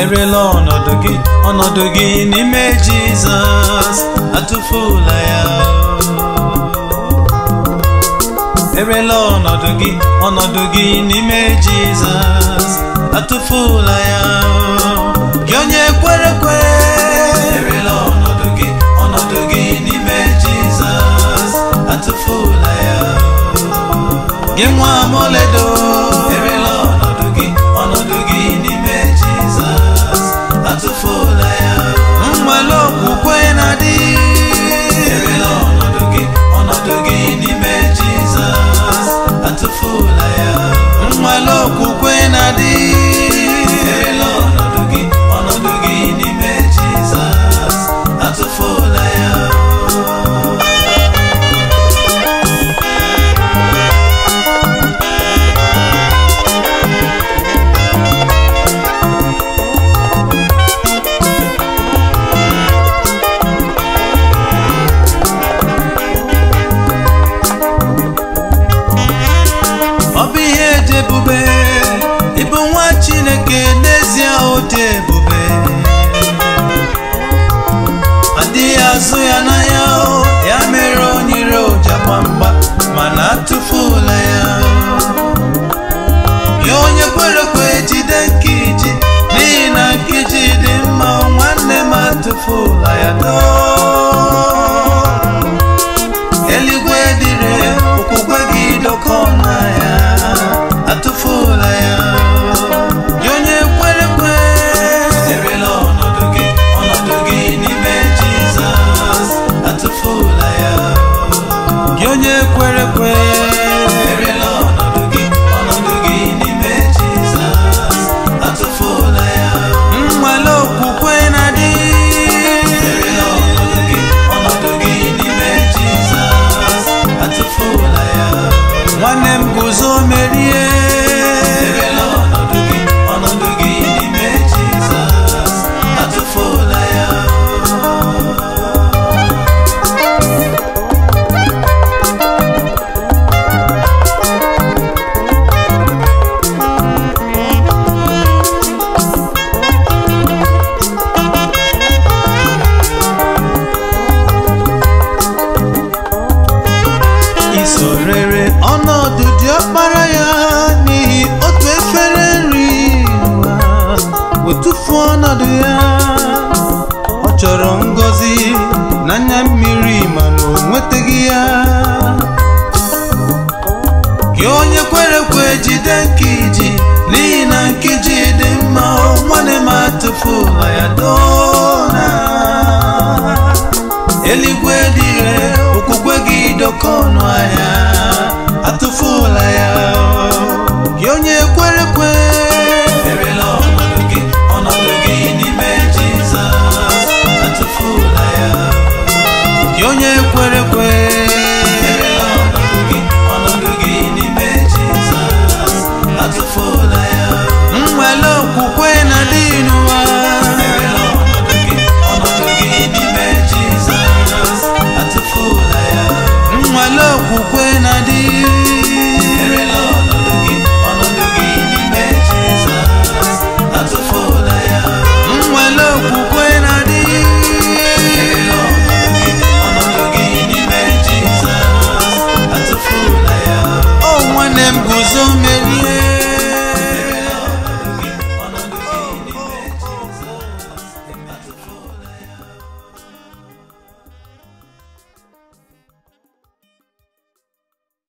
erela ọnọdụ gị ọnọdụ gị n'ime jizọs atụfula ya erela ọnọdụ gị ọnọdụ gị n'ime jizọs atụfula ya gị onye kwere kwe erela ọnọdụ gị ọnọdụ gị n'ime jizọs atụfula ya gị nwa amoledo erela ọnọdụ gị ọnọdụ gị n'ime jizọs atụfula ya nwale okwukwe na-adị erela ọnọdụ gị ọnọdụ gị n'ime jizọs atụfula ya nwale okwukwe na-adị erela ọnọdụ gị ọnọdụ gị n'ime jizọs atụfula ya ọ bụ ihe dị ebube ịbụ nwa chineke n'ezie ọ dị ebube adịghị azụ ya n'anya o, ya mere o nyere ụja gbamgba mana atụfula ya ya onye kwere kwe jide nkiji n'ihi na nkiji dị mma nwanne m atụfula ya doo eluigwe dịrị okwukwe gị dọkọ na ya atụfula ya gị onye kwere kwe erela ọnọdụ gị ọnọdụ gị n'ime jizọs atụfula ya gị onye kwere kwe erela ọnọdụ gị ọnọdụ gị n'ime jizọs atụfula ya nwale okwukwe na-adị erela ọnọdụ gị ọnọdụ gị n'ime jizọs atụfula ya nwanne m guzo merie erela ọnọdụ gị ọnọdụ gị n'ime jizọs atụfula ya isorere ọnọdụ dị ọkpara ya n'ihi otu efere nri ụwa wetufuo ọnọdụ ya ọ chọrọ ngọzi n'anya mmiri mana o nwetaghị ya gị onye kwere kwe jide nkiji n'ihi na nkiji dị mma o nwanne m atụfula ya dona eluigwe dị ire okwukwe gị dọka ọnụ ahịa atụfula ya gị onye kwere kwe